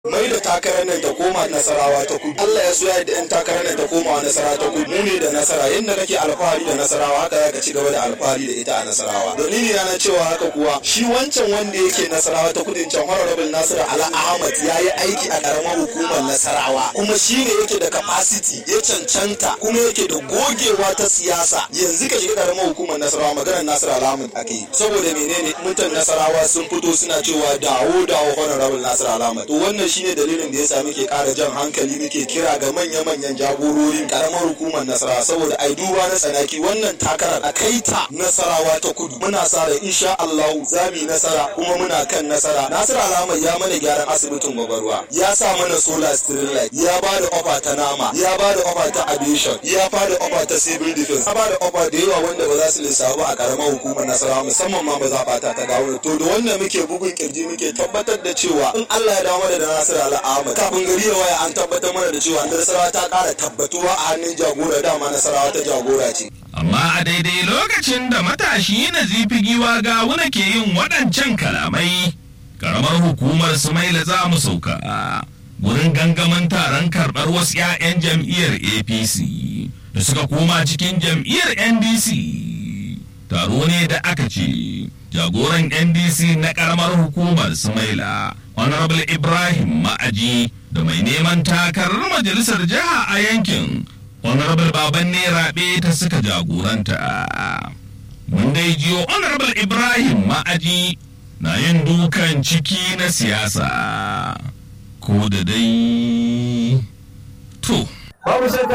mai da takarar nan ta koma nasarawa ta kudu Allah ya so ya da yan takarar nan ta koma nasarawa ta kudu mu ne da nasara yadda kake alfahari da nasarawa haka zaka ci gaba da alfahari da ita a nasarawa dalili na cewa haka kuwa shi wancan wanda yake nasarawa ta kudin can honorable Nasiru Ala Ahmad ya yi aiki a karamar hukumar nasarawa kuma shi ne yake da capacity ya cancanta kuma yake da gogewa ta siyasa yanzu ka shiga karamar hukumar nasarawa maganar Nasiru Ala Ahmad ake saboda menene mutan nasarawa sun fito suna cewa dawo dawo honorable Nasiru Ala Ahmad to wannan shine dalilin da yasa muke ƙara jan hankali muke kira ga manya-manyan jagororin karamar hukumar nasarawa saboda ai duba na tsanaki wannan takarar a kai ta nasarawa ta kudu muna sa ran insha Allah za mu yi nasara kuma muna kan nasara Nasir Alamar ya mana gyaran asibitin gwagwarwa ya sa mana solar street light ya ba da ofa ta nama ya ba da ofa ta aviation ya ba da ofa ta civil defense ya ba da ofa da yawa wanda ba za su lissafu a karamar hukumar nasarawa musamman ma ba za ta ta dawo to da wannan muke bugun kirji muke tabbatar da cewa in Allah ya dawo da Nasir Ahmad kafin gari ya waya an tabbatar mana da cewa Nasarawa ta ƙara tabbatuwa a hannun jagora dama Nasarawa ta jagora ce. Amma a daidai lokacin da matashi na zifi giwa ga wuna ke yin waɗancan kalamai, karamar hukumar Sumaila za mu sauka. Wurin gangamin taron karɓar wasu 'ya'yan jam'iyyar APC da suka koma cikin jam'iyyar NDC. Taro ne da aka ce, jagoran NDC na karamar hukumar Sumaila. honorable ibrahim ma'aji da mai neman takarar majalisar jiha a yankin honorable baban ne rabe ta suka jagoranta mun dai jiyo honorable ibrahim ma'aji na yin dukan ciki na siyasa ko da dai to